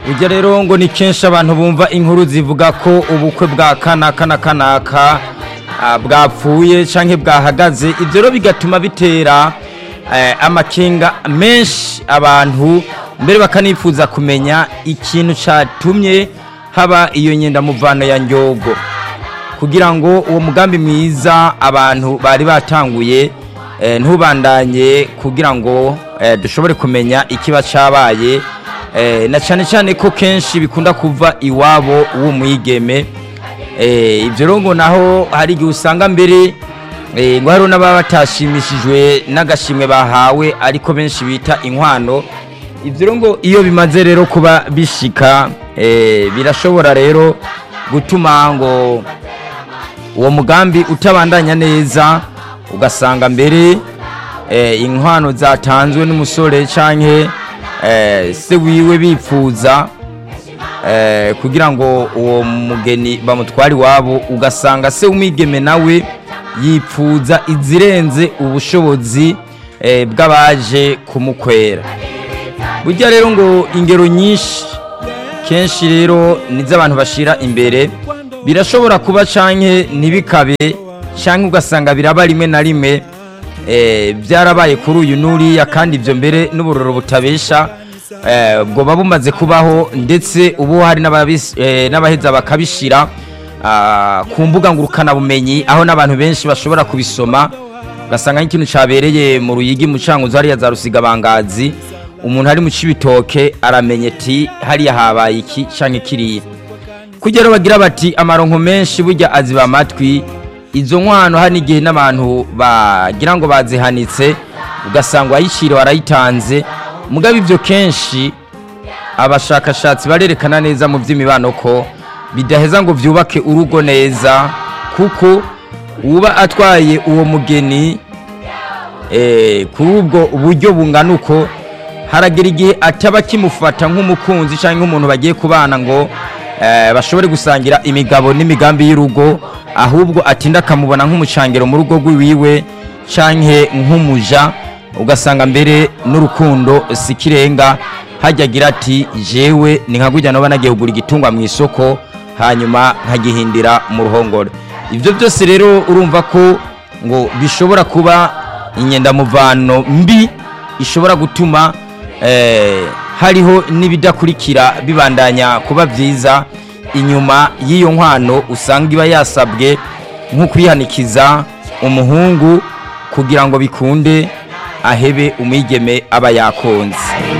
ujya rero ngo ni kenshi abantu bumva inkuru zivuga ko ubukwe bwa kanaka na kanaka ah, bwapfuye cyangwa bwahagaze ibyo rero bigatuma bitera eh, amakenga menshi abantu mbere bakanifuza kumenya ikintu cyatumye haba iyo nyendamuvano ya nyogo kugira ngo uwo mugambi mwiza abantu bari batanguye eh, ntubandanye kugira ngo eh, dushobore kumenya ikiba cyabaye eh, na cyane cyane ko kenshi bikunda kuva iwabo w'umwigeme eh, ibyo rero ngo naho hari igihe usanga mbere eh, ngo hariho n'ababa batashimishijwe n'agashimwe bahawe ariko benshi bita inkwano ibyo rero ngo iyo bimaze rero kuba bishika eh, birashobora rero gutuma ngo uwo mugambi utabandanya neza ugasanga mbere eh, inkwano zatanzwe n'umusore canke eh, se wiwe bipfuza eh, kugira ngo uwo mugeni bamutware iwabo ugasanga se w'umwigeme nawe yipfuza izirenze ubushobozi eh, bw'abaje kumukwera burya rero ngo ingero nyinshi kenshi rero nizo abantu bashira imbere birashobora kuba canke ntibikabe canke ugasanga biraba rimwe na rimwe eh, byarabaye kuri uyu n'uriya kandi ibyo mbere n'uburoro butabesha eh, bwoba bumaze kubaho ndetse ubu hari n'ababis- eh, n'abaheza bakabishira ah, ku mbuga ngurukanabumenyi aho n'abantu benshi bashobora kubisoma ugasanga nk'ikintu cyabereye mu ruyigi mu canguzo hariya za rusigabangazi umuntu ari mu cibitoke aramenye ati hariya habaye iki canke kiriya kugera bagira bati amaronko menshi burya aziba amatwi izo nkwano hari n'igihe n'abantu bagira ngo bazihanitse ugasanga uwayiciriwe arayitanze mugabo ibyo kenshi abashakashatsi barerekana neza mu by'imibano ko bidaheza ngo byubake urugo neza kuko uba atwaye uwo mugeni eh, kuri ubwo buryo bungana uko haragera igihe ataba akimufata nk'umukunzi cyangwa nk'umuntu bagiye kubana ngo eh, bashobore gusangira imigabo n'imigambi y'urugo ahubwo atinda akamubona nk'umucangiro mu rugo rw'iwiwe canke nk'umuja ugasanga mbere n'urukundo si kirenga hajya agira ati jewe ni nka gujya noba nagiye kugura igitungwa mu isoko hanyuma nkagihindira mu ruhongore ibyo byose rero urumva ko ngo bishobora kuba inyendamuvano mbi ishobora gutuma eh, hariho n'ibidakurikira bibandanya kuba byiza inyuma y'iyo nkwano usanga iba yasabwe nko kwihanikiza umuhungu kugira ngo bikunde ahebe umwigeme aba yakonze